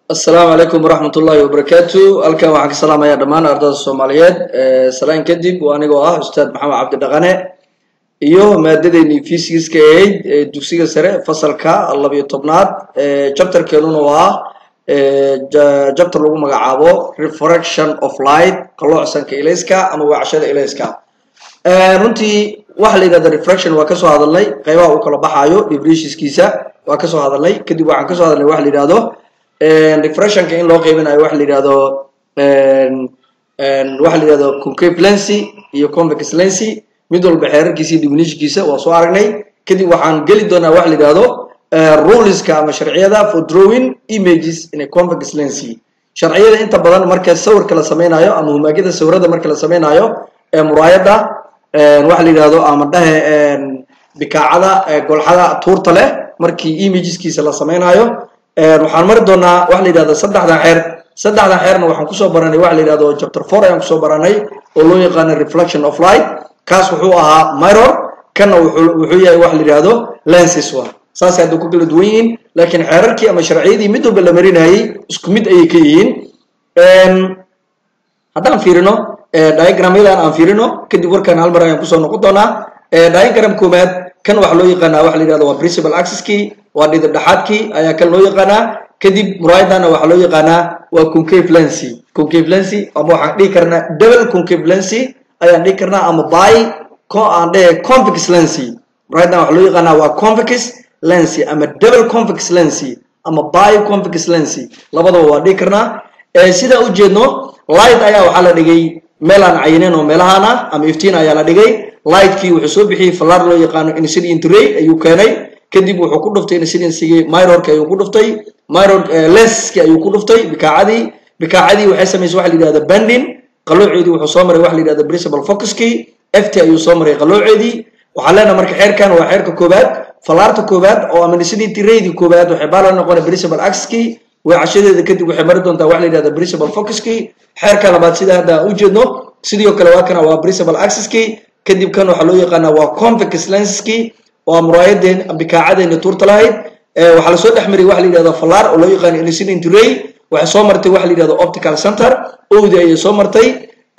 asalaamu calaykum waraxmat ullaahi wabarakaatu halkan waxaan ka salaamayaa dhammaan ardada soomaaliyeed salaan kadib waa anigoo ah ustaad maxamed cabdi dhaqane iyo maadadeennii fysigiska ahayd ee dugsiga sare fasalka labiyo tobnaad jabtarkeenuna waa jabtar lagu magacaabo refraction of light qalloocsanka ilayska ama weecashada ilayska runtii waxa la yidhahda refraction waa kasoo hadalnay qaybaha uu kala baxaayo definitionskiisa waa kasoo hadalnay kadib waxaan kasoo hadalnay waxa la yidhahdo refractionka in loo qaybinayo waxa la yidhahdo waxa la yidhahdo concave lency iyo convex lency mid walba xeerarkiisa iyo definitionkiisa waa soo aragnay kadib waxaan geli doonaa waxa la yidhahdo ruleska ama sharciyada for drawing images in a convex lency sharciyada inta badan marka sawirka la sameynayo ama humaagyada sawirada marka la sameynayo ee muraayada waxa la yidhahdo ama dhahe bikaacada golxada tuurta leh markii imageskiisa la sameynayo waxaan mari doonaa waxa la yidhahdo saddexdan xeer saddexdan xeerna waxaan kusoo baranay waxa la yidhahdo chapter four ayaan kusoo baranay oo loo yaqaano reflection of light kaas wuxuu ahaa mirror kanna wuxuu yahay waxa la yidhahdo lenses waa saasay hadda ku kala duwan yihiin laakiin xeerarkii ama sharciyadii mid walba la marinayay isku mid ayay ka yihiin haddaan fiirino diagramyadan aan fiirino kadib warkaan hal mar ayaan kusoo noqon doonaa diagram koowaad kan waxaa loo yaqaanaa waxa la yidhahdo waa principal axis-kii waa dhidib dhexaadkii ayaa kan loo yaqaanaa kadib muraayadana waxaa loo yaqaanaa waa concave lency concave lency ama waxaan dhihi karnaa double concave lency ayaan dhihi karnaa ama by aan dhehe convex lency muraayadan waxaa loo yaqaanaa waa convex lency ama double convex lency ama by convex lency labadaba waa dhihi karnaa sidaa u jeedno light ayaa waxaa la dhigay meel aan cayineen oo meelahaana ama iftiin ayaa la dhigay lightkii wuxuu soo bixiyey fallaar loo yaqaano incident ray ayuu keenay kadib wuxuu ku dhuftay incidensigii mirrorka ayuu ku dhuftay mirror lenski ayuu ku dhuftay bikaacadii bikaacadii waxay samaysay waxa la yidhahda banding qalooceedii wuxuu soo maray waxa la yidhahda principal focuskii ft ayuu soo maray qalooceedii waxaan leenahay marka xeerkan waa xeerka koowaad fallaarta koowaad oo ama incident raydi koowaad waxay baa la noqonay principal axis-kii weecashadeeda kadib waxay mari doontaa waxa la yidhahda principal focuskii xeerka labaad sida hadda u jeedno sidoo kale waa kana waa principal axis-kii kadib kan waxaa loo yaqaanaa waa convex lenskii waa muraayadeen bikaacadeenna tuurta lahayd waxaa lasoo dhex mariyay waxa la yidhahdo fallaar oo loo yaqaano incident ray waxay soo martay waxa la yidhahdo optical center owdi ayay soo martay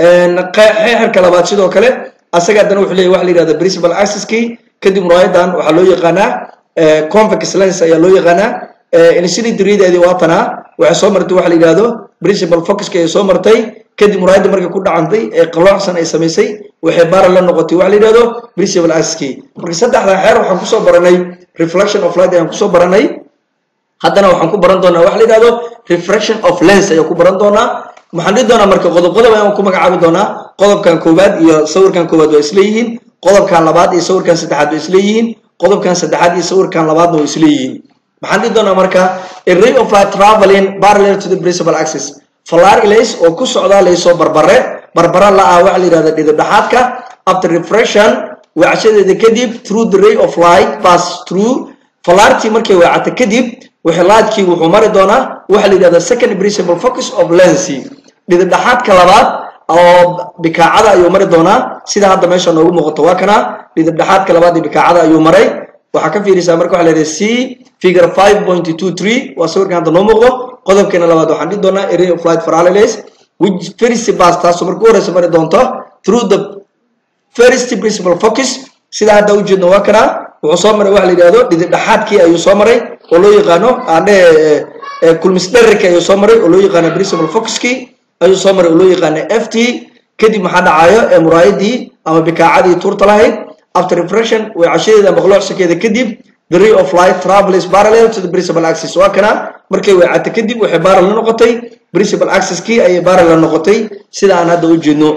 xeerka labaad sidoo kale asaga haddana wuxuu leeyahy waxa la yidhahdo principal axis-kii kadib muraayadan waxaa loo yaqaanaa convex lens ayaa loo yaqaanaa incident raydeedii waatanaa waxay soo martay waxa la yidhahdo principal focuska ayay soo martay kadib muraayadda markay ku dhacantay ee qalloocsan ay samaysay waxay baara la noqotay waxa la yidhahdo principal axis-kii marka saddexdan xeer waxaan kusoo baranay reflection of light ayaan kusoo baranay haddana waxaan ku baran doonaa waxa la yidhahdo refraction of lens ayaan ku baran doonaa waxaan dhihi doonaa marka qodob qodob ayaan ku magacaabi doonaa qodobkan koowaad iyo sawirkan koowaad waa isleeyihiin qodobkan labaad iyo sawirkan saddexaad waa isleeyihiin qodobkan saddexaad iyo sawirkan labaadna waa isleeyihiin maxaan dhihi doonaa marka a ray of light traveling parallel to the principal axis fallaar ilays oo ku socdaa laysoo barbare barbara la ah waxa la yidhahda dhidib dhexaadka after refraction weecashadeeda kadib through the ray of light pass through fallaartii markay weecata kadib wixlaadkii wuxuu mari doonaa waxa la yidhahda second principal focus of lency dhidib dhexaadka labaad oo bikaacada ayuu mari doonaa sida hadda meesha noogu muuqato waa kana dhidib dhexaadka labaad ee bikaacada ayuu maray waxaa ka fiirisaa marka waxa la yidhahda c figure five point two three waa sawirkan hadda noo muuqdo qodobkeena labaad waxaan dhihi doonaa array of light parallels which first pass taasoo marka u horeysa mari doonto through the first principal focus sida hadda u jeedno waa kana wuxuu soo maray waxa la yidhahdo dhidib dhexaadkii ayuu soo maray oo loo yaqaano aandhe kulmis dherarki ayuu soo maray oo loo yaqaano principal focuskii ayuu soo maray oo loo yaqaano f t kadib maxaa dhacayo ee muraayadii ama bikaacadii tuurta lahayd after refraction weecashadeeda maqloocsankeeda kadib the ray of light travels parallel to the principal axis waa kana markay weecata kadib waxay baral la noqotay principal axis-kii ayay baral la noqotay sida aan hadda u jeedno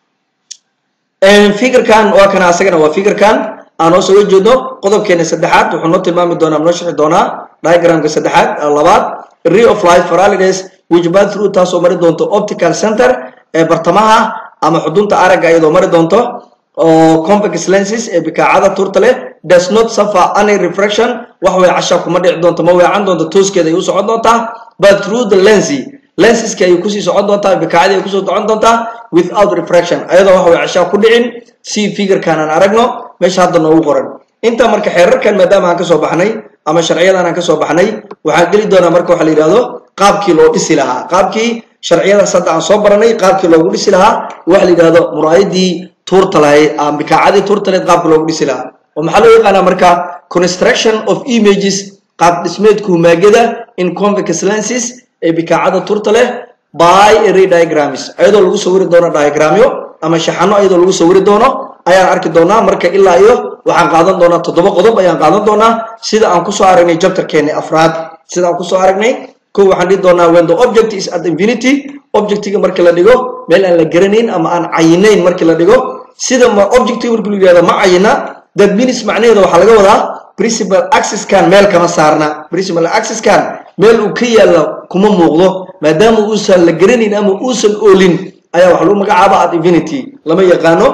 figurkan waa kana asagana waa figurkan aan hoos uga jeedno qodobkeena saddexaad wuxuu noo tilmaami doonaa noo sharxi doonaa diagramka saddexaad labaad ray of light parallels which pass through taasoo mari doonto optical center ee bartamaha ama xudunta aragga iyadoo mari doonto oo convex lenses ee bikaacada turta leh does not suffer any refraction wax weecasha kuma dhici doonto ma weecan doonto tooskeeda ay u socon doontaa but through the lensy lenseska ayay kusii socon doontaa bikaacadii ay kusoo socon doontaa without refraction ayadoo wax weecashaa ku dhicin si figurkan aan aragno meesha hadda noogu qoran intaa marka xeerarkan maadaama aan kasoo baxnay ama sharciyadan aan kasoo baxnay waxaan geli doonaa marka waxa la yidhahdo qaabkii loo dhisi lahaa qaabkii sharciyadaas hadda aan soo baranay qaabkii loogu dhisi lahaa waxa la yidhahdo muraayadii tuurta lahayd ama bikaacadii tuurta lahayd qaabkii loogu dhisi lahaa oo maxaa loo yaqaanaa marka construction of images qaab dhismeedka humaagada in convex lenses ee bikaacada turta leh by array diagrams ayadoo lagu sawiri doono diagramyo ama shaxano ayadoo lagu sawiri doono ayaan arki doonaa marka ilaa iyo waxaan qaadan doonaa toddoba qodob ayaan qaadan doonaa sida aan kusoo aragnay chapterkeeni afraad sida aan kusoo aragnay kow waxaan dhihi doonaa when the object is at infinity objectiga markii la dhigo meel aan la garanayn ama aan cayinayn markii la dhigo sida objectiga markii la yidhahdo ma cayina that means macnaheeda waxaa laga wadaa principal axiskan meel kama saarna principal axiskan meel uu ka yaalla kuma muuqdo maadaama uusan la garanayn ama uusan oolin ayaa waxa lagu magacaaba at infinity lama yaqaano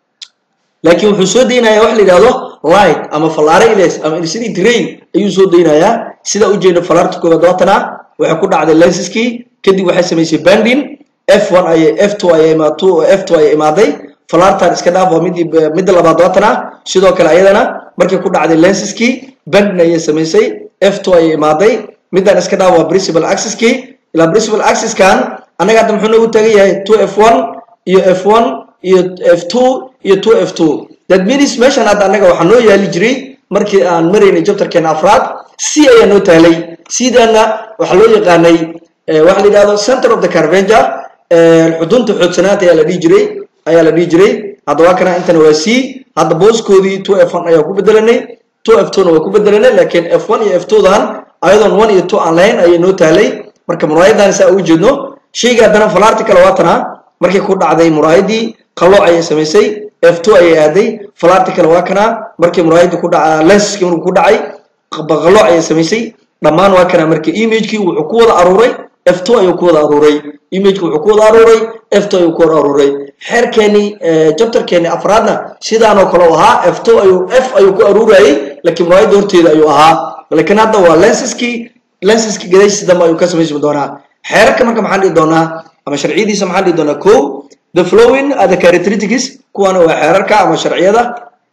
laakiin wuxuu soo daynayaa wax la yidhahdo light ama fallaare iles ama infinity rain ayuu soo daynayaa sida ujeeda fallaarta koowaad waatana waxay ku dhacday lensiskii kadib waxay samaysay banding f1 ayay f2 ayay imaato f2 ayay imaaday fallaartan iska dhaaf waa midii midda labaad waatana sidoo kale ayadana markay ku dhacday lensiskii banding ayay samaysay f2 ayay imaaday middan iska dhaaf waa principal axiskii ilaa principal axiskan annaga hadda muxuu noogu taagan yahay 2f1 iyo f1 iyo f2 iyo 2f2 that means meeshan hadda annaga waxaa noo yaali jiray markii aan maraynay chapterkeena afraad c ayaa noo taalay sidana waxaa loo yaqaanay waxa la yidhahdo center of the carvenger xudunta xoogsanaanta ayaa la dhihi jiray ayaa la dhihi jiray hadda waa kana intana waa c hadda booskoodii 2f1 ayaa ku bedelanay 2f2 na waa ku bedelanay laakiin f1 iyo f2 dan ayadoon 1 iyo 2 aan lahayn ayay noo taalay marka muraayadan saa ugu jeedno shayga haddana falaarti kale waatana markay ku dhacday muraayadii qalooc ayay samaysay f2 ayay aaday falaarti kale waa kana markii muraayadii ku dhaca lensiskii markuu ku dhacay qalooc ayay samaysay dhammaan waa kana marka imagekii wuxuu ku wada aruuray f2 ayuu ku wada aruuray imageki wuxuu ku wada aruuray f2 ayuu ku wada aruuray xeerkeeni chapterkeeni afraadna sidaanoo kale u ahaa f2 ayuu f ayuu ku aruurayay laakiin muraayadda horteeda ayuu ahaa laakiin hadda waa lensiskii lensiskii gadaashiisa dambe ayuu ka samaysmi doonaa xeerarka marka maxaan dhihi doonaa ama sharciyadiisa maxaan dhihi doonaa ko the flowing are the characteristics kuwana waa xeerarka ama sharciyada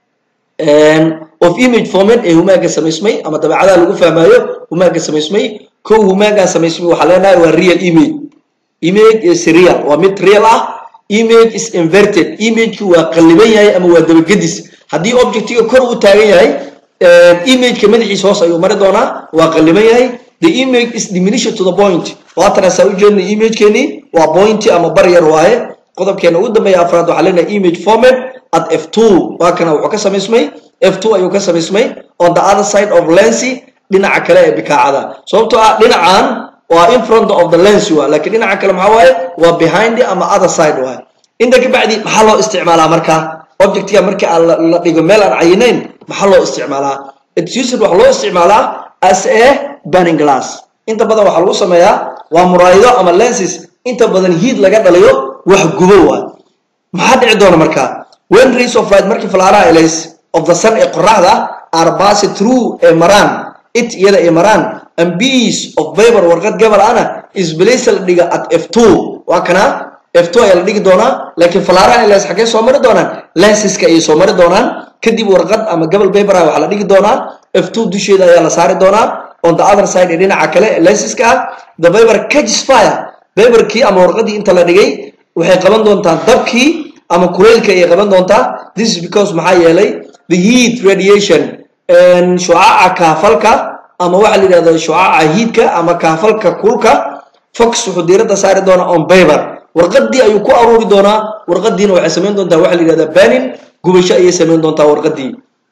of image format ee humaaga samaysmay ama dabeecadaha lagu fahmaayo humaaga samaysmay kow humaagan samaysmay waxaa leenahay waa real image image is real waa mid real ah image is inverted imageki waa qalliban yahay ama waa dabagedis haddii objectiga kor uu taagan yahay imageka madaxiisa hoos ayuu mari doonaa waa qalliban yahay the image is diminished to the point waatana saa ujeedna imagekeeni waa pointi ama bar yar waaye qodobkeena ugu dambeeya afraad waxaa leenahay image format at f2 waa kana wuxuu ka samaysmay f2 ayuu ka samaysmay on the other side of lensi dhinaca kale ee bikaacada sababtoo ah dhinacan waa in front of the lens waa laakiin dhinaca kale maxaa waaye waa behind ama other side waaye inta ka bacdi maxaa loo isticmaalaa marka objectiga markii aan la dhigo meel aan cayinayn maxaa loo isticmaalaa exuser waxaa loo isticmaalaa as a banning glass inta badan waxaa lagu sameeyaa waa muraayido ama lenses inta badan heat laga dhaliyo wax gubo waay maxaa dhici doona marka when rays of light markii falaaraha elays of the sun ee qoraxda are passed through ee maraan it iyada ay maraan and piece of paper warqad gabal ana is place la dhiga at f2 waa kana f2 ayaa la dhigi doonaa laakiin falaaraha elays xaggee soo mari doonaan lenseska ayay soo mari doonaan kadib warqad ama gabal paper ah waxaa la dhigi doonaa f2 dusheeda ayaa la saari doonaa on the other side ee dhinaca kale ee lenseska ah the paper catches fire paperkii ama warqadii inta la dhigay waxay qaban doontaa dabkii ama kuleylka ayay qaban doontaa this is because maxaa yeelay the heat radiation shucaaca kaafalka ama waxaa la yidhahda shucaaca hiidka ama kaafalka kulka fox wuxuu diiradda saari doonaa on paper warqadii ayuu ku aruuri doonaa warqadiina waxay samayn doontaa waxaa la yidhahdaa banin gubasho ayay samayn doontaa warqadii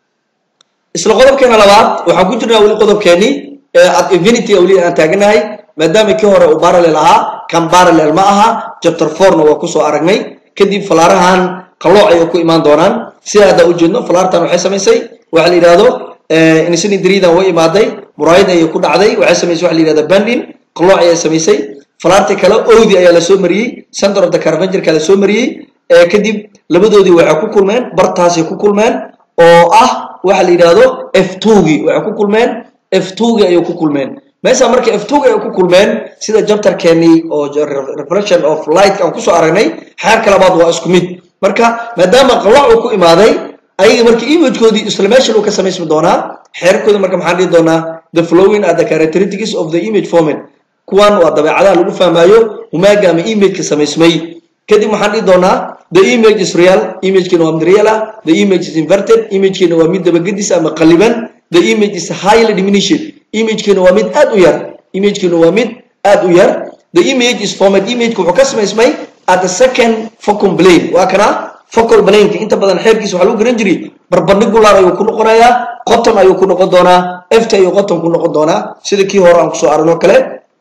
isla qodobkeena labaad waxaan ku jirnaa weli qodobkeenii at infinity weli aan taaganahay maadaama kii hore uu parallel ahaa kan parallel ma aha chapter fourna waa kusoo aragnay kadib falaarahan qalooc ayay ku imaan doonaan sida hadda ujeedno falaartan waxay samaysay waxa la yidhahdo insini dariidan way imaaday muraayad ayay ku dhacday waxay samaysay waxa la yidhahda bandin qalooc ayay samaysay falaartii kale owdi ayaa lasoo mariyey center of the carvengerka lasoo mariyey kadib labadoodii waxay ku kulmeen bartaasay ku kulmeen oo ah waxa la yidhahdo f2gii waxay ku kulmeen f2gii ayay ku kulmeen meesha marka f2ga ay ku kulmeen sida jabtarkeenii oo reflection of light aan kusoo aragnay xeerka labaad waa isku mid marka maadaama qalooc uu ku imaaday ayaga marka imagekoodii isla meeshan uu ka samaysmi doonaa xeerkooda marka maxaan dhihi doonaa the following are the characteristics of the image format kuwan waa dabeecadaha lagu fahmaayo humaaga ama imageka samaysmay kadib waxaan dhihi doonaa the image is real imagekiina waa mid real ah the image is inverted imagekiina waa mid dabagedis ama qaliban the image is highly diminished imagekiina waa mid aad u yar imagekiina waa mid aad u yar the image is format imageka wuxuu ka samaysmay at the second focal plane waa kana focal planeka inta badan xeerkiisa waxaa lagu garan jiray barbandhigular ayuu ku noqonayaa qoton ayuu ku noqon doonaa ft ayuu qoton ku noqon doonaa sida kii hore aan kusoo aragno kale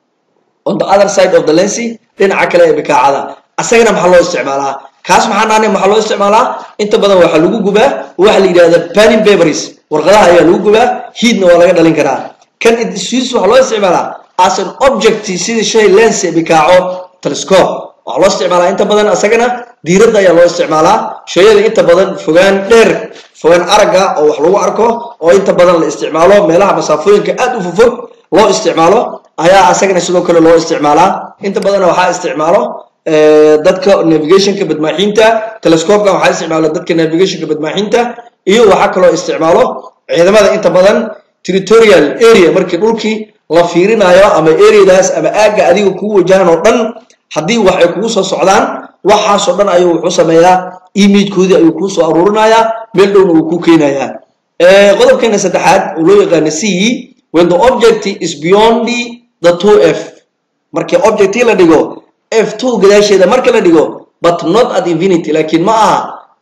on the other side of the lency dhinaca kale ee bikaacada asagana maxaa loo isticmaalaa kaas maxaa naanay maxaa loo isticmaalaa inta badan waxaa lagu gubaa waxa la yidhahda panin paperies warqadaha ayaa lagu gubaa heatna waa laga dhalin karaa kan sis waxaa loo isticmaalaa as an object sida shay lens ee bikaaco telescope waxaa loo isticmaalaa inta badan asagana diiradda ayaa loo isticmaalaa shayada inta badan fogaan dheer fogaan aragga oo wax lagu arko oo inta badan la isticmaalo meelaha masaafooyinka aad u fofog loo isticmaalo ayaa asagana sidoo kale loo isticmaalaa inta badanna waxaa isticmaalo dadka navigationka badmaaxiinta telescopekan waxaa isticmaalo dadka navigationka badmaaxiinta iyo waxaa kaloo isticmaalo ciidamada inta badan territorial area markii dhulkii la fiirinayo ama areadaas ama aagga adiga kugu wajahan oo dhan haddii wax ay kugu soo socdaan waxaasoo dhan ayuu wuxuu sameeyaa imagekoodii ayuu kuu soo aruurinayaa meel dhowna uu ku keenayaa qodobkeena saddexaad uu loo yaqaano c when the object is beyond the two f markii objectii la dhigo f two gadaasheeda marka la dhigo but not at infinity laakiin ma aha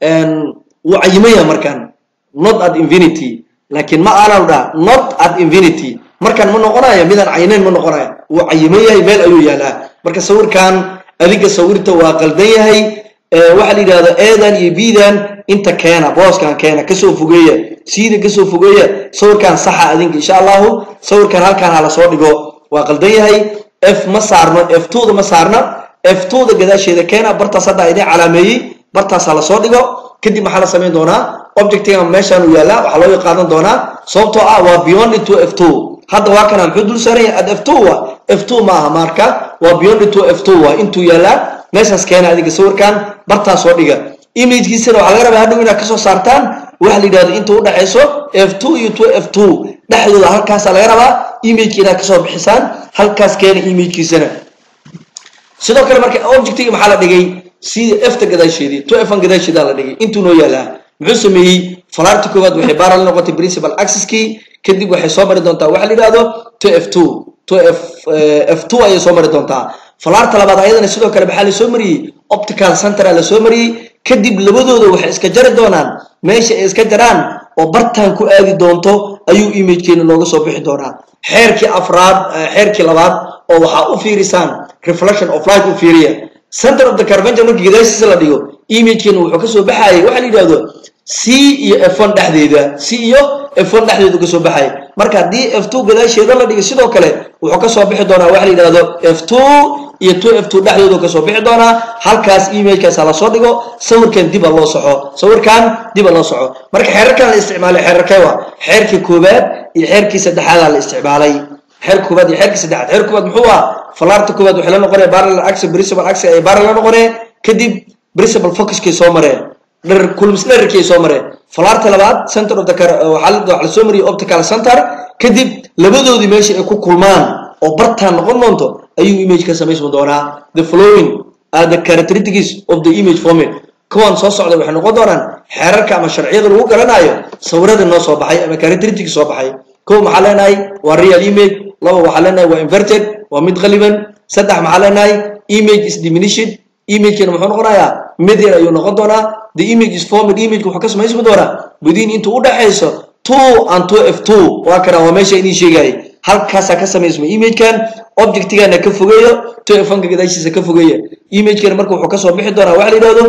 wuu cayimaya markaan not at infinity laakiin ma aanan dhaha not at infinity markaan ma noqonayo midaan caynayn ma noqonayo wuu cayiman yahay meel ayuu yaalaa marka sawirkan adiga sawirta waa qaldan yahay waxaa la yidhahda eedan iyo bidan inta keena booskan keena kasoo fogeeya siida kasoo fogeeya sawirkan saxa adinka insha allahu sawirkan halkaan hala soo dhigo waa qaldan yahay f ma saarno f twoda ma saarna f twoda gadaasheeda keena bartaas hadda idin calaameeyey bartaas hala soo dhigo kadib maxaa la samayn doonaa objectiga meeshaan uu yaalaa waxaa loo qaadan doonaa sababtoo ah waa beyond to f two hadda waa kana muxuu dul saaran yahay ad f two wa f two ma aha marka waa beyond to f two wa intuu yaalaa meeshaas keena adiga sawirkan bartaas soo dhiga imagekiisana waxaa laga rabaa hadhow inaad kasoo saartaan waxa la yidhahdo inta u dhexayso f two iyo two f two dhexdooda halkaasaa laga rabaa imageka inaad kasoo bixisaan halkaas keena imagekiisana sidoo kale marka objectiga maxaa la dhigay sida efta gadaasheedii two f gadaasheedaa la dhigay intuu noo yaalaa muxuu sameeyey falaarta koowaad waxay baara la noqotay principal accesskii kadib waxay soo mari doontaa waxa la yidhahdo two f two two f f two ayay soo mari doontaa falaarta labaad ayadana sidoo kale maxaa la soo mariyey optical center la soo mariyey kadib labadooda waxay iska jari doonaan meesha ay iska jaraan oo bartaan ku aadi doonto ayuu imagekeena nooga soo bixi doonaa xeerkii afraad xeerkii labaad oo waxaa u fiirisaan reflection of light u fiiriya center of the carventure markii gadaashiisa la dhigo imagekeena wuxuu kasoo baxayay waxa la yidhahdo c iyo f one dhexdeeda c iyo f one dhexdeedu kasoo baxay marka haddii f two gadaasheeda la dhigo sidoo kale wuxuu kasoo bixi doonaa waxa la yidhahdo f two iyo two f two dhexdoodu kasoo bixi doonaa halkaas imagekaas ha lasoo dhigo sawirkan dib ha loo soxo sawirkan dib ha loo soxo marka xeerarkan la isticmaalay xeerarkee waa xeerkii koowaad iyo xeerkii saddexaadaa la isticmaalay xeer koowaad iyo xeerkii saddexaad xeer koowaad muxuu ah falaarta koowaad waxay la noqonaya parallel axis principal axis ay parallel la noqonee kadib principal focuskay soo mareen dherer kulmis dhererkay soo mareen falaarta labaad center of the waxaa la soo mariyay optical center kadib labadoodii meesha ay ku kulmaan oo bartaan noqon doonto ayuu image ka samaysmi doonaa the following are the characteristics of the image format kuwan soo socda waxay noqon doonaan xeerarka ama sharciyada lagu garanayo sawirada noo soo baxay ama characteristics soo baxay kow maxaa leenahay waa real image laba waxaa leenahay waa inverted waa mid qaliban saddex maxaa leenahay image is diminished imagekana muxuu noqonayaa mid yar ayuu noqon doonaa the image is formed image wuxuu ka samaysmi doonaa within intuu u dhexayso two and two f two waa kana waa meesha idin sheegayay halkaasaa ka samaysma imagekan objectigana ka fogeeyo two f one-ka gadaashiisa ka fogeeya imagekana marka wuxuu kasoo bixi doonaa waxa la yidhahdo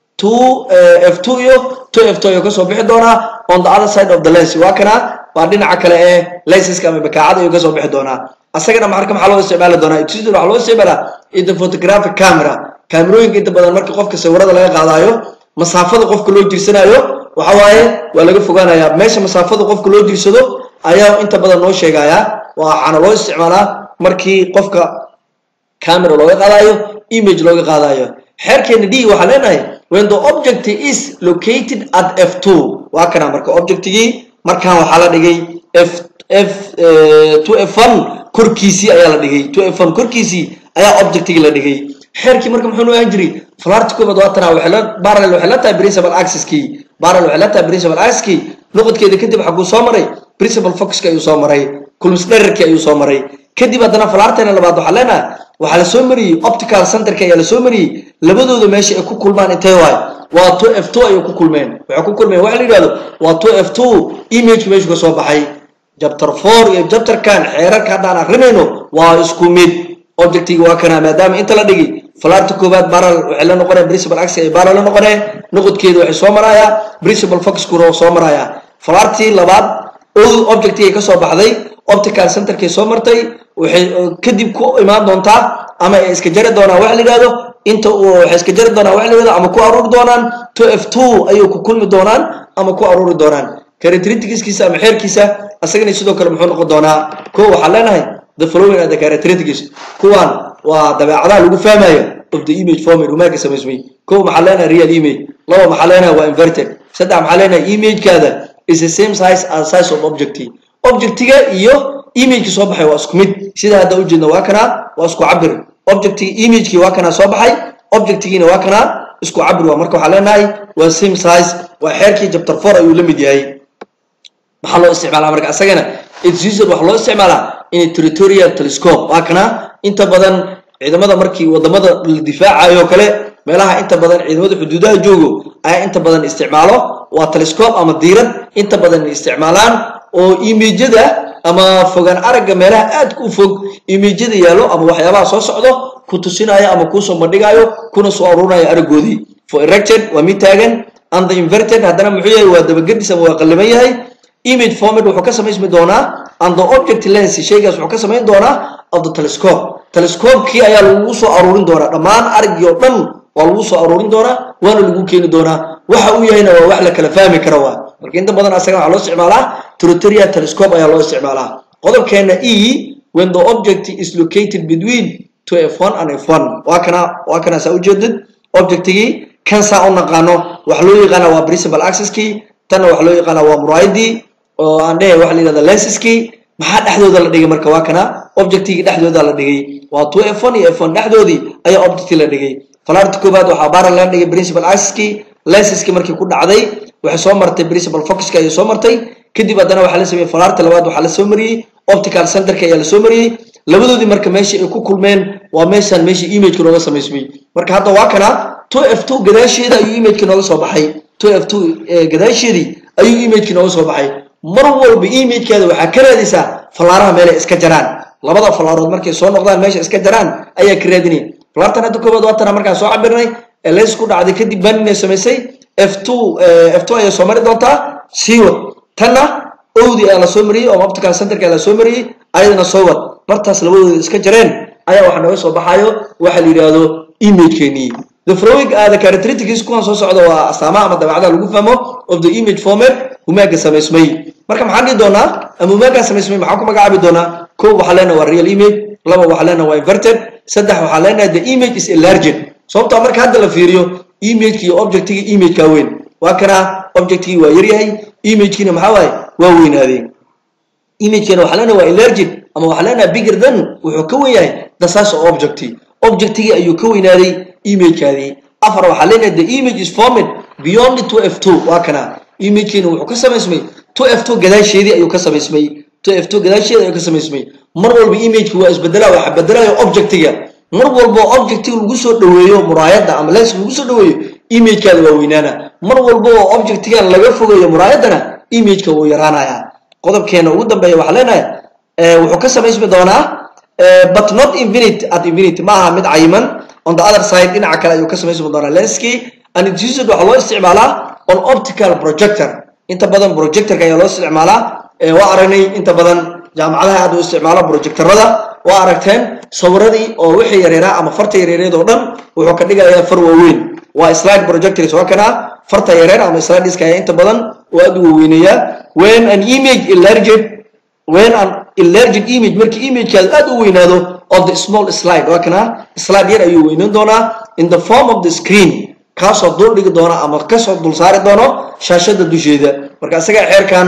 two f two iyo two f two ayuu kasoo bixi doonaa on the other side of the lens waa kana waa dhinaca kale ee lensiska ama bakaacada ayuu kasoo bixi doonaa asagana marka maxaa loo isticmaali doonaa exidor waxaa loo isticmaalaa in the photographic camera kaamirooyinka inta badan marka qofka sawirada laga qaadaayo masaafada qofka loo jirsanayo waxa waaye waa laga fogaanayaa meesha masaafada qofka loo jirsado ayaa inta badan noo sheegayaa waxaana loo isticmaalaa markii qofka camera looga qaadayo image looga qaadayo xeerkeena d waxaa leenahay when the object is located at f two waa kana marka objectigii markaan waxaa la dhigay f f two f one korkiisii ayaa la dhigay two f one korkiisii ayaa objectigii la dhigay xeerkii marka muxuu noo ahaan jiray falaarti koobaad waa tanaa waxay la parallel waxay la tahay principal axis-kii parallel waxay la tahay principal axis-kii noqodkeeda kadib waxaa kuu soo maray principal focuska ayuu soo maray kulmis dherarkii ayuu soo maray kadib haddana falaarteena labaad waxaa leenahay waxaa la soo mariyey optical centerka ayaa la soo mariyey labadooda meesha ay ku kulmaan intee waay waa two f two ayay ku kulmeen waxay ku kulmeen waxa la yidhahdo waa two f two imageka meeshu ka soo baxay jabter four iyo jabterkan xeerarka haddaan akrinayno waa isku mid objectiga waa kanaa maadaama inta la dhigi falaarta koowaad baral waxay la noqonaya principal axis ay baral la noqonee noqodkeeda waxay soo marayaa principal focuskuna waa soo marayaa falaartii labaad ow objectigay kasoo baxday optical centerkay soo martay waxay kadib ku imaan doontaa ama ay iska jari doonaan waxa la yidhahdo inta waxay iska jari doonaan waxa la yidhahdo ama ku aruuri doonaan two f two ayay ku kulmi doonaan ama ku aruuri doonaan characteristics-kiisa ama xeerkiisa asagana sidoo kale muxuu noqon doonaa ko waxaan leenahay the following are the characteristics kuwan waa dabeecadaha lagu fahmayo of the image format humaaga samaysmay ko maxaa leenahay real image laba maxaa leenahay waa inverted saddex maxaa leenahay imagekaada is the same size as size of objective objectiga iyo imageki soo baxay waa isku mid sida hadda ujeedna waa kanaa waa isku cabir objectiga imagekii waa kanaa soo baxay objectigiina waa kanaa isku cabir waa marka waxaa leenahay waa same size waa xeerkii chapter four ayuu la mid yahay maxaa loo isticmaalaa marka asagana its used waxaa loo isticmaalaa in territorial telescope waa kana inta badan ciidamada markii wadamada la difaacayo kale meelaha inta badan ciidamada xuduudaha joogo ayaa inta badan isticmaalo waa telescope ama diirad inta badan isticmaalaan oo imijada ama fogaan aragga meelaha aadka u fog imijada yaalo ama waxyaabaha soo socdo ku tusinayo ama kuusoo bandhigayo kuna soo aruurinayo araggoodii for erected waa mid taagan and the inverted haddana muxuu yahay waa dabagedis ama waa qalliman yahay image format wuxuu ka samaysmi doonaa and the object lens shaygaas wuxuu ka samayn doonaa of the telescope telescope-kii ayaa lagu soo aruurin doonaa dhammaan araggii oo dhan waa lagu soo aruurin doonaa waana lagu keeni doonaa waxa uu yahayna waa wax la kala fahmi kara waa marka inta badan asaga waxaa loo isticmaalaa territorial telescope ayaa loo isticmaalaa qodobkeena e when the object is located between two f1 and f1 waa kana waa kana saa ujeedid objectigii kan saa u naqaano waxa loo yaqaana waa principal axis-kii tanna waxa loo yaqaana waa muraayadii oo aan dhehe waxa la yidhahda lensiskii maxaa dhexdooda la dhigay marka waa kana objectigii dhexdooda la dhigay waa two f one iyo f one dhexdoodii ayaa objectii la dhigay falaarta koobaad waxaa baara laga dhigay principal axis-kii lensiskii markii ku dhacday waxay soo martay principal focuska ayay soo martay kadib haddana waxaa la sameeyey falaarta labaad waxaa la soo mariyey optical centerka ayaa la soo mariyey labadoodii marka meeshii ay ku kulmeen waa meeshaan meeshii imageka nooga samaysmay marka hadda waa kana two f two gadaasheeda ayuu imageki nooga soo baxay two f two gadaasheedii ayuu imageki nooga soo baxay mar walba imagekaada waxaa ka raadaysaa falaaraha meelay iska jaraan labada falaarood markay soo noqdaan meesha iska jaraan ayaa ka raadinay falaartan hadda koobaad waa tana markaan soo cabirnay lens ku dhacday kadib baninay samaysay f two f two ayay soo mari doontaa siiwad tanna owdi ayaa la soo mariyey oo optical centerka ayaa la soo mariyey ayadana soo wad bartaas labadooda iska jareen ayaa waxa nooga soo baxayo waxa la yidhaahdo imagekeenii the following are the characteristics kuwan soo socda waa astaamaha ama dabeecadaha lagu fahmo of the image format humaaga samaysmay marka maxaan dhihi doonaa ama humaagaa samaysmay maxaan ku magacaabi doonaa kow waxaa leenahay waa real image laba waxaa leenahay waa inverted saddex waxaa leenahay the image is enlarged sababtaa marka hadda la fiiriyo imageki iyo objectigi imagekaa weyn waa kana objectigii waa yaryahay imagekiina maxaa waaye waa weynaadeen imagekeena waxaa leenahay waa enlarged ama waxaa leenahay bigger than wuxuu ka wen yahay the size of objecti objectigii ayuu ka weynaaday imagekaadii afar waxaa leenahay the image is formed beyond two f two waa kana imagekiina wuxuu ka samaysmay two f two gadaasheedii ayuu ka samaysmay two f two gadaasheedii ayuu ka samaysmay mar walba imageki waa isbedelaa waxa bedelayo objectiga mar walbo objectiga lagu soo dhaweeyo muraayadda ama lens lagu soo dhaweeyo imagekaada waa weynaana mar walba oo objectigan laga fogeeyo muraayaddana imageka wuu yaraanaya qodobkeena ugu dambeeya waxaa leenahay wuxuu ka samaysmi doonaa but not infinite at infinity ma aha mid cayiman on the other side dhinaca kale ayuu ka samaysmi doonaa lenskii and it's used waxaa loo isticmaalaa on optical projector inta badan projectorka ayaa loo isticmaalaa waa aragnay inta badan jaamacadaha aad u isticmaalo projectorada waa aragteen sawiradii oo wixii yareeraa ama farta yareereed oo dhan wuxuu ka dhigayaa far waaweyn waa slide projectors waa kana farta yareer ama slideska ayaa inta badan oo aad u waweynayaa when an image enlarged when an enlarged image markii imagekaadu aad u weynaado of the small slide waa kana slide yar ayuu weynan doonaa in the form of the screen kaasoo dul dhigi doona ama kasoo dul saari doono shaashada dusheeda marka isagaa xeerkaana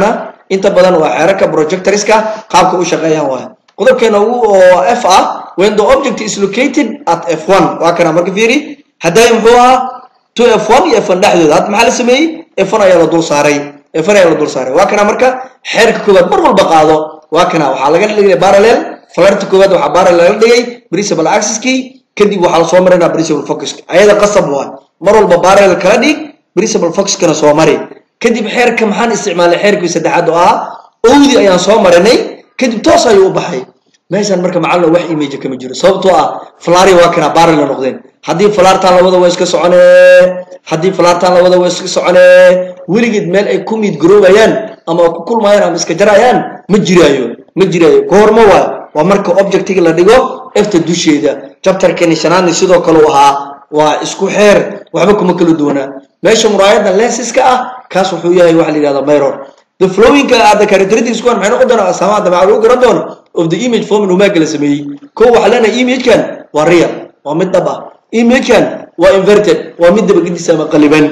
inta badan waa xeerarka projectorska qaabka u shaqeeyaan waay qodobkeena ugu oo f ah when the object is located at f1 waa kana marka fiiri hadday muxuu ahaa to f1 iyo f1 dhexdooda hadda maxaa la sameeyey f1 ayaa la dul saaray f1 ayaa la dul saaray waa kana marka xeerka koowaad mar walba qaado waa kana waxaa laga dhigay parallel falarta koowaad waxaa parallel laga dhigay principal axis-kii kadib waxaa la soo marinaa principal focus ayada qasab waa mar walba parallel kala dhig principal focus-kana soo mari kadib xeerka maxaan isticmaalnay xeerkii saddexaad oo ah owdi ayaan soo marinay kadib toos ayuu u baxay meeshaan marka macalina wax image kama jiro sababtoo ah flari waa kana parallel noqdeen haddii falaartaan labada waa iska soconee haddii falaartaan labada waa iska soconee weligeed meel ay ku miid garoobayaan ama ku kulmayaan ama iska jarayaan ma jiraayo ma jiraayo goormo waa waa marka objectiga la dhigo efta dusheeda chapterkani shanaadni sidoo kale u ahaa waa isku xeer waxba kuma kala duwanaa meesha muraayada lensiska ah kaas wuxuu yahay waxa la yidhahda mirror the flowing are the characteristics kuwan maxay noqon doonaa asaamaha dabeecad lagu garan doono of the image form humaaga la sameeyey kow waxaa leenahay imagekan waa real waa mid dhab ah imagekan waa inverted waa mid dabagediisa ama qaliban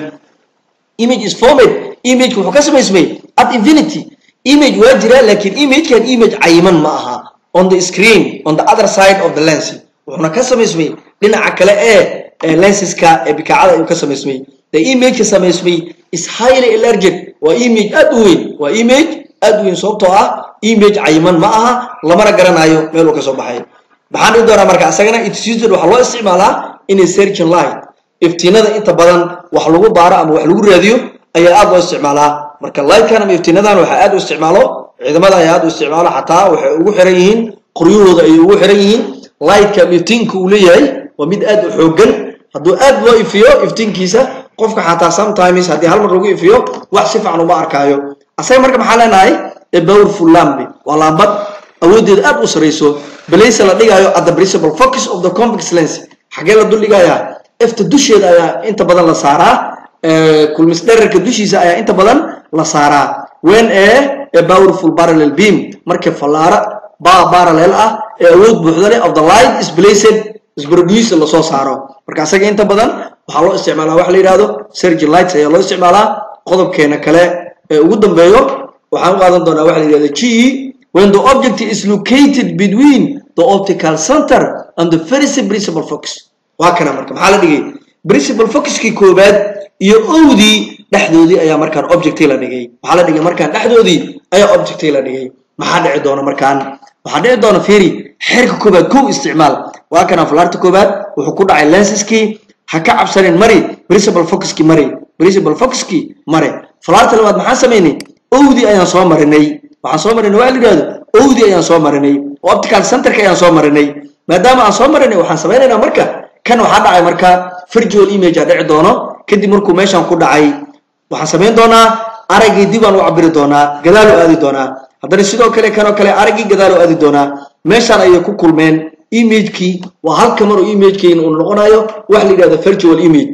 image is formed image wuxuu ka samaysmay at infinity image waa jiraa laakiin imagekan image cayiman ma aha on the screen on the other side of the lens wuxuuna ka samaysmay dhinaca kale ee lensiska ee bikaacada ayuu ka samaysmay the image ka samaysmay is highly enlarged waa image aad u weyn waa image aad u weyn sababtoo ah image cayiman ma aha lamana garanayo meel uu ka soo baxay maxaan dhihi doonaa marka asagana it's used waxaa loo isticmaalaa inay searching light iftiinada inta badan wax lagu baaro ama wax lagu raadiyo ayaa aad loo isticmaalaa marka lightkan ama iftiinadan waxaa aad u isticmaalo ciidamada ayaa aad u isticmaalo xataa waxay ugu xiran yihiin qoryahooda ayay ugu xiran yihiin lightka ama iftiinka uu leeyahay waa mid aad u xoogan hadduu aad loo ifiyo iftiinkiisa qofka xataa sometimes haddii hal mar lagu ifiyo wax si fiican uma arkaayo asaga marka maxaa leenahay a powerful lamp waa laambad awooddeeda aad u sarayso balayse la dhigayo at the principal focus of the convex lens xagee la dul dhigayaa efta dusheeda ayaa inta badan la saaraa kulmis dherarka dushiisa ayaa inta badan la saaraa when a a powerful parallel beam markii fallaara ba parallel ah ee awood buuxda leh of the light is placed is produced la soo saaro marka asaga inta badan waxaa loo isticmaalaa waxa la yidhahdo surge lights ayaa loo isticmaalaa qodobkeena kale ee ugu dambeeyo waxaan u qaadan doonaa waxa la yidhahdo g when the object is located between the optical center and the first principal focus waa kana marka maxaa la dhigay principal focuskii koobaad iyo owdii dhexdoodii ayaa markaan objectii la dhigay maxaa la dhigay markaan dhexdoodii ayaa objectii la dhigay maxaa dhici doona markaan waxaa dhici doona fiiri xeerka koobaad kow isticmaal waa kana falaarta koobaad wuxuu ku dhacay lensiskii ha ka cabsanin mari principal focuskii mari principal focuskii mare falaarta labaad maxaan samaynay owdii ayaan soo marinay waxaan soo marinay waa la yidhahdo owdii ayaan soo marinay optical centerka ayaan soo marinay maadaama aan soo marinay waxaan samaynaynaa marka kan waxaa dhacay marka virtual image a dhici doono kadib markuu meeshaan ku dhacay waxaan samayn doonaa araggii dib aan u cabiri doonaa gadaal u aadi doonaa haddana sidoo kale kanoo kale araggii gadaal u aadi doonaa meeshaan ayay ku kulmeen imagekii waa halka mar oo imagekeena uu noqonayo wax la yidhahdo virtual image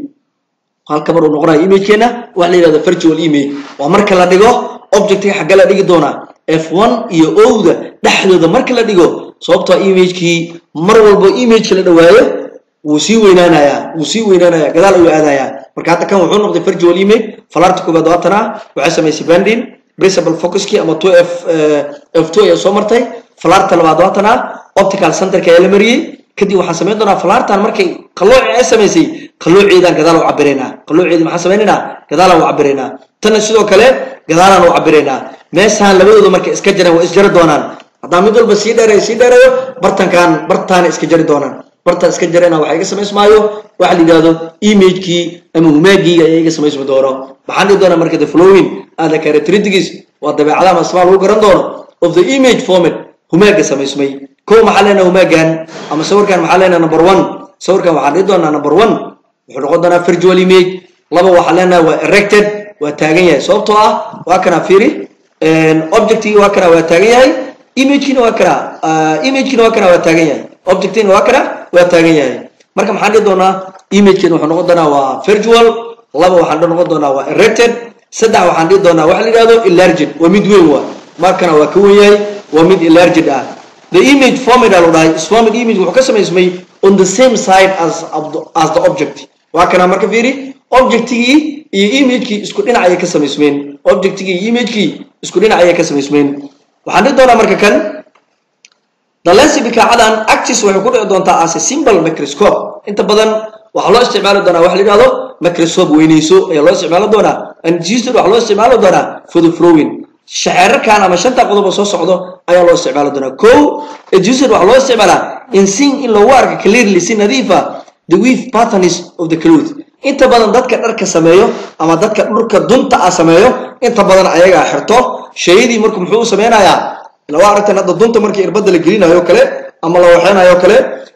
halka mar uu noqonayo imagekeena wax la yidhahdo virtual image waa marka la dhigo objectiga xagga la dhigi doonaa f1 iyo owda dhexdooda marka la dhigo sababtoo imagekii mar walbo imageka la dhawaayo wuu sii weynaanayaa wuu sii weynaanayaa gadaal ayuu aadayaa marka hadda kan wuxuu noqday virtual image falarta koobaad waatana waxay samaysay bandin principal focuskii ama 2 f f2 ayaa soo martay falarta labaad waatana optical centerka ayaa la mariyey kadib waxaan samayn doonaa falartan markay qalooci ay samaysay qalooceedaan gadaal u cabiraynaa qalooceedi maxaan samaynaynaa gadaalaan u cabiraynaa tanna sidoo kale gadaalaan u cabiraynaa meeshaan labadooda markay iska jareen waa isjari doonaan haddaan mid walba sii dheereeyo sii dheereeyo bartankaan bartaana iska jari doonaan bartaan iska jarayna waxa iga samaysmaayo waxa la yidhahdo imagekii ama humaagii ayaa iga samaysmi doono maxaan dhihi doonaa marka the flowing and the characteristics waa dabeecadaha masmaa lagu garan doono of the image format humaaga samaysmay kow maxaa leenaha humaagan ama sawirkan maxaa leenaha number one sawirkan waxaan dhihi doonaa number one wuxuu noqon doonaa virtual image laba waxaa leenaha waa erected waa taagan yahay sababtoo ah waa kana fiiri objectigi waa kana waa taagan yahay imagekiina waa kana imagekiina waa kana waa taagan yahay objectina waa kana waa taagan yahay marka maxaan dhihi doonaa imagekeena wuxuu noqon doonaa waa virtual laba waxaan noqon doonaa waa erected saddex waxaan dhihi doonaa waxa la yidhahdo enlarged waa mid weyn waa markana waa ka wen yahay waa mid enlarged ah the image format aa lo dhahay format image wuxuu ka samaysmay on the same side as, as the object waa kana marka fiiri objectigii iyo imagekii isku dhinac ayay ka samaysmeen objectigii iyo imagekii isku dhinac ayay ka samaysmeen waxaan dhihi doonaa marka kan dalensi bikaacadan actis waxay ku dhici doontaa as a simple microscope inta badan waxaa loo isticmaali doonaa waxa la yidhahdo microscope weyneyso ayaa loo isticmaali doonaa and gisted waxaa loo isticmaali doonaa for the flowing shaxeerarkan ama shanta qodob oo soo socdo ayaa loo isticmaali doonaa ko gisted waxaa loo isticmaalaa in sing in loogu arka clearly si nadiifa the weave patterns of the cloth inta badan dadka dharka sameeyo ama dadka dhulka dunta ah sameeyo inta badan ayagaa xirto shayadii marku muxuu u sameynayaa lawa aragtan hadda dunta markii irbada la gelinayo kale ama la waxeynayo kale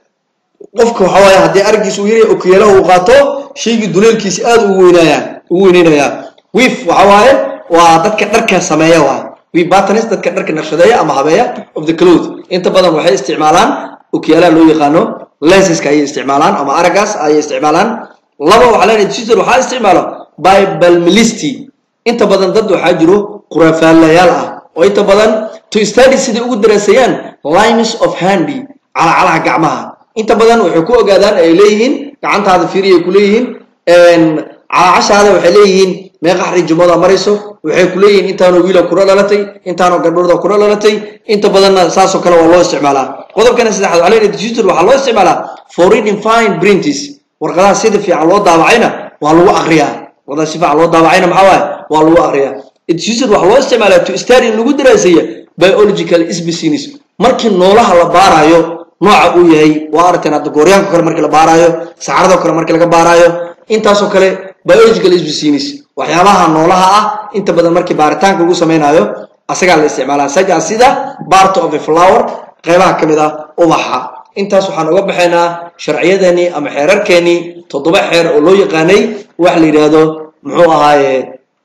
qofka waxa waaye haddii araggiisa uu yaraya okiyaalaha uu qaato shaygii duleelkiisa aad ugu weynaya ugu weyneynayaa wiif waxa waaye waa dadka dharka sameeya waay wiif batanis dadka dharka naqshadeeya ama habeeya of the cloth inta badan waxay isticmaalaan okiyaalaha loo yaqaano lensiska ayay isticmaalaan ama araggaas ayay isticmaalaan laba waxaa leenahay sister waxaa isticmaalo bibalmilisti inta badan dad waxaa jiro khuraafaalayaal ah oo inta badan to study siday ugu daraaseeyaan lines of handy calacalaha gacmaha inta badan waxay ku ogaadaan ay leeyihiin gacantaada fiiri ay ku leeyihiin calacashaada waxay leeyihiin meeqa xariijumada marayso waxay ku leeyihiin intaanoo wiila kula dhalatay intaanoo gabdhooda kula dhalatay inta badanna saasoo kale waa loo isticmaalaa qodobkana saddexaad waxaa leeyahay digital waxaa loo isticmaalaa for reading fine prints warqadaha sida fiican loo daabacayna waa lagu akriyaa warqadaha si fiican loo daabacayna maxaa waaye waa lagu akriyaa digital waxaa loo isticmaalaa to study in lagu daraaseeya biological species markii noolaha la baarayo nooca uu yahay waa aragteen hadda gooryaanka kale markii la baaraayo saxarada kale markii laga baaraayo intaasoo kale biological species waxyaabaha noolaha ah inta badan markii baaritaanka lagu samaynayo asagaa la isticmaalaa saja sida part of a flower qaybaha ka mid ah ubaxa intaas waxaan uga baxaynaa sharciyadeenii ama xeerarkeenii toddoba xeer oo loo yaqaanay wax la yidhaahdo muxuu ahaaye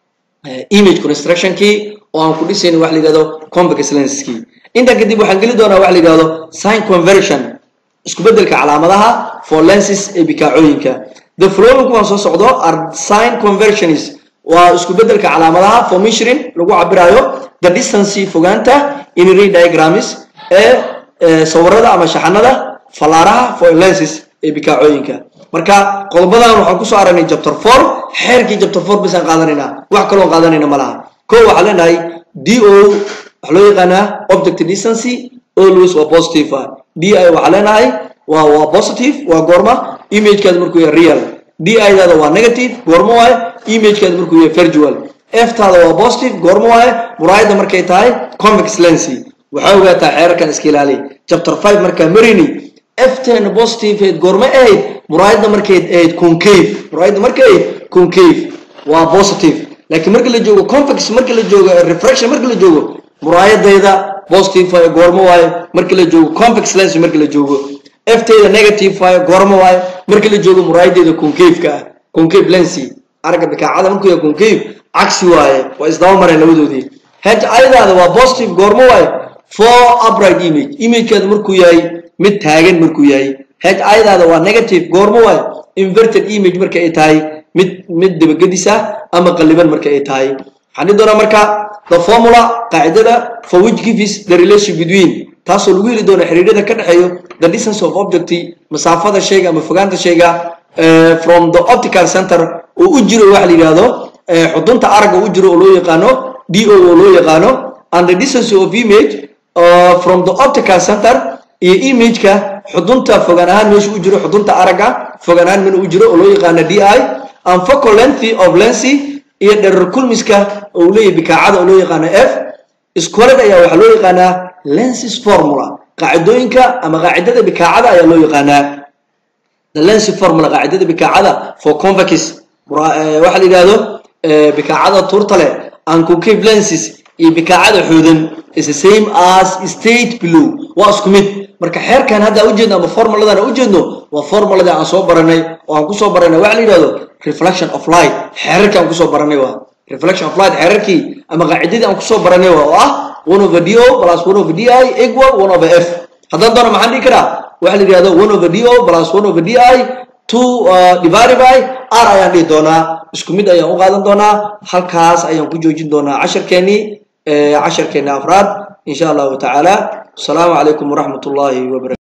image constructionkii oo aan ku dhisayna wax la yidhahdo convex lenskii intaa kadib waxaan geli doonaa wax la yidhahdo sign conversion isku beddelka calaamadaha for lenses ee bikaacooyinka the following kuwan soo socdo are sign conversions waa isku beddelka calaamadaha for measuring lagu cabirayo the distance fogaanta in ray diagrams ee sawirada ama shaxanada fallaaraha for lenses ee bikaacooyinka marka qodobadan waxaan kusoo aragnay chapter four xeerkii chapter four bisaan qaadanaynaa wax kaloon qaadanayna ma laha ko waxaan leenahay d o waxaa loo yaqaanaa object distance always waa positive ah d i waxaa leenahay waa waa positive waa goorma imagekeeda markuu yahay real d i daada waa negative goorma waaye imagekeeda markuu yahay virtual f taada waa positive goorma waaye muraayada markay tahay convex lensi waxaa ogaataa xeerarkan iska ilaali chapter five markaa marini f ten positive ahayd goorma ahayd muraayada markay ahayd concave muraayada markay ahayd concave waa positive laakiin marka la joogo convex marka la joogo refraction marka la joogo muraayadayda positive waaye goorma waaye marka la joogo convex lens marka la joogo ftayda negative waaye goorma waaye marka la joogo muraayadeeda concave-ka ah concave lensi aragga bikaacada markuu yahay concave cagsi waaye waa isdaba mareen labadoodii h ayadaada waa positive goorma waaye for upright image imagekeeda markuu yahay mid taagan markuu yahay h ayadaada waa negative goorma waaye inverted image marka ay tahay mid mid dabagedis ah ama qalliban marka ay tahay waxaan dhihi doonaa marka the formula qaacidada for which gives the relation between taasoo lagu heli doono xiriirada ka dhexeeyo the distance of object masaafada shayga ama fogaanta shayga from the optical center oo u jiro waxa la yidhaahdo xudunta aragga u jiro oo loo yaqaano d o oo loo yaqaano and the distance of image uh, from the optical center iyo imageka xudunta fogaan ahaan meesha u jiro xudunta aragga fogaan ahaan mana u jiro oo loo yaqaano d i and focal length of lensi iyo dherer kulmiska oo uu leeyahay bikaacada oo loo yaqaano f iskoled ayaa waxaa loo yaqaanaa lenses formula qaacidooyinka ama qaacidada bikaacada ayaa loo yaqaanaa the lensi formula qaacidada bikaacada for convex waxaa la yidhaahdo bikaacada tuurta leh and concave lenses iyo bikaacada xoodan is the same as state below waa isku mid marka xeerkan hadda ujeedno ama formuladan ujeedno waa formuladii aan soo baranay oo aan kusoo baranay waxa la yidhahdo reflection of light xeerarkii aan kusoo baranay waa reflection of light xeerarkii ama qaacidadii aan kusoo baranay waa oo ah one over d o plus one over d i equal one over f haddaan doono maxaan dhihi karaa waxa la yidhahdo one over d o plus one over d i two divided by r ayaan dhihi doonaa isku mid ayaan u qaadan doonaa halkaas ayaan ku joojin doonaa casharkeenii casharkeena afraad insha allahu tacaala asalaamu calaykum waraxmat ullaahi wabarakatu